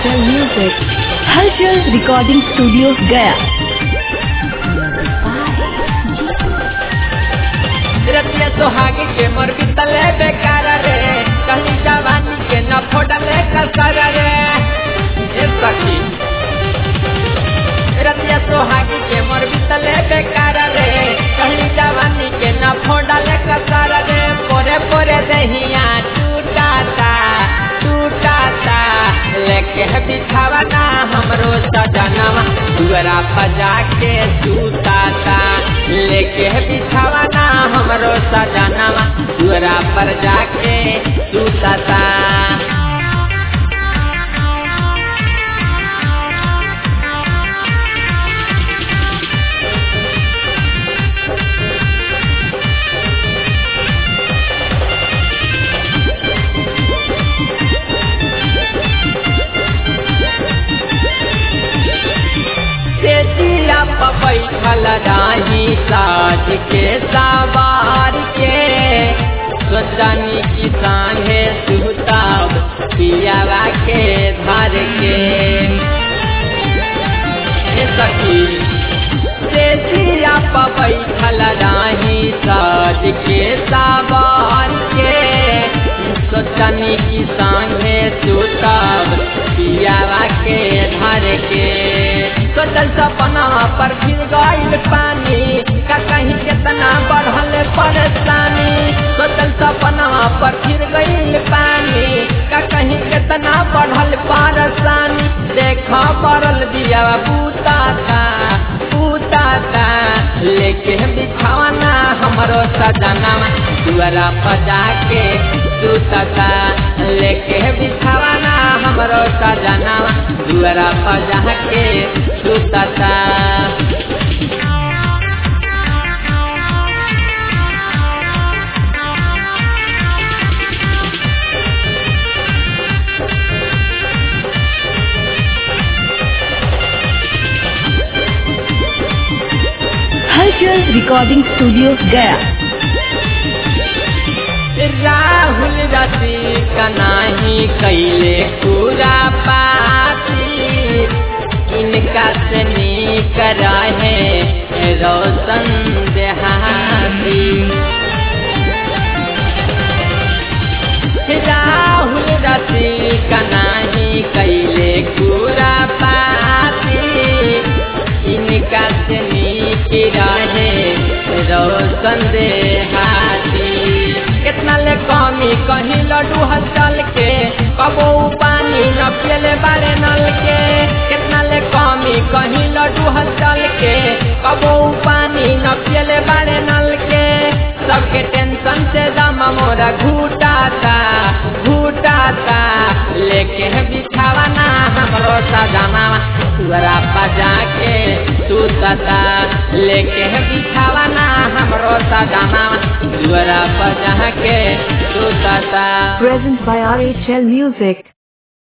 RHL Music. Hulchal Recording Studio, Gaya. रतिया सोहागी के मोर बितले बेकार रे कहीं जवानी के न फोड़ले कसर रे ए सखी रतिया सोहागी के मोर बितले बेकार रे कहीं जवानी के न फोड़ले कसर रे पोरे पोरे दहिया टूटाता टूटाता लेके बिछावा ना हमरो सजनवा दुअरा बजा के सूताता लेके बिछावा ना हमरो सजनवा दुअरा पर जाके सूताता तेजिया बैठल राही साज के सवार के सोचनी किसान है सुताब पियावा के धर के ए सखी तेजिया बैठल राही साज के सवार के सोचनी किसान है सुताब पियावा के धर के सोचल सपना पर फिर गईल पानी का कहीं कितना बढ़ल परेशानी सोचल सपना पर फिर गईल पानी का कहीं कितना बढ़ल परेशानी देखा पड़ल दिया बूता था बूता था लेके बिछावना हमरो सजनावा दुआरा बजा के सूतता लेके बिछावना हमरो सजनावा दुआरा बजा के सूतता Hulchal Recording Studio, Gaya. Rahul रति कनाही कैले पूरा पाती इनका से नीक रहे रोशन देहाती राहुल रति कनाही कैले पूरा पाती इनका से नीक रहे रोशन देहाती कितना ले कमी कहीं लड्डू हसल के कबो पानी न पियले बारे नल के कितना ले कमी कहीं लड्डू हसल के कबो पानी न पियले बारे नल के सबके टेंशन से दम मोरा घूटाता घूटाता लेके बिछावना हमरो सजनावा तुअरा बजा के सूतता लेके बिछावना हमरो सजनावा तुअरा बजा के सूतता Present by RHL Music.